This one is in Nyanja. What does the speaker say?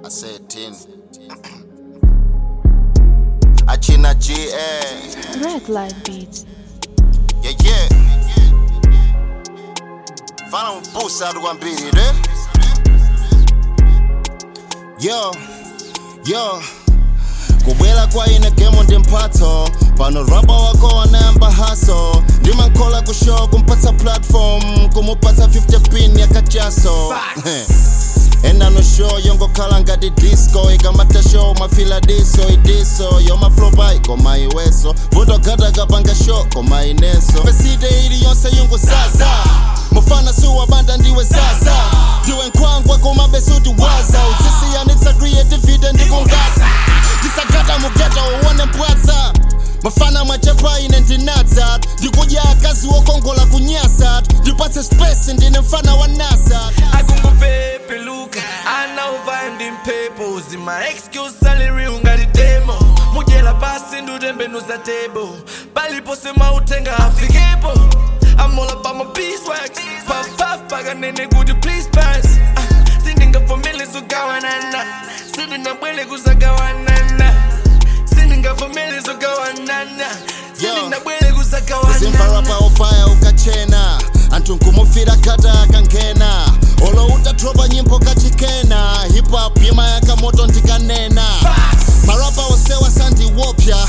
I said 10. Achina GA. Red Light Beats. Yeah, yeah. Fana mpusa kwambiri, ne? Yo, yo. kubwela kwa ine gemo ndi mphatso pano raba wako wanayamba haso ndimankhola kushow kumpatsa platform kumupatsa 50 pin yakachaso enano show yongokhala ngati disco ikamata show mafila diso idiso yomaflopa ikoma iweso vundogada kapanga show koma ineso pesite ili yonse yunguzaza mufana suwabanda ndiwe zaza ndiwe nkhwangwa kumabesuti waza utsisiyanitsa creativity ndikungaza ndisagata mugeta uwone mpwatsa mafana mwachepa ine ndinatsa ndikudya akazi wokongola kunyasa ndipatse space ndine mfana wa nasa akungupepeluka anauva ndimpepo zima excuse salary ungati demo mudyela pasi ndutembenuza tebo palipo semautenga afikepo I'm all about my beeswax puff puff pakanene kuti please pass Ah, sindingavumile zogawanana sindingabwele kuzagawanana sindingavumile zogawanana sindingabwele kuzagawanana zimfarapa ofaya ukachena anthu nkumufira kata akangena olo utatropa nyimbo kachikena hip hop yima yakamoto ndikanena marapa osewa sandiwopya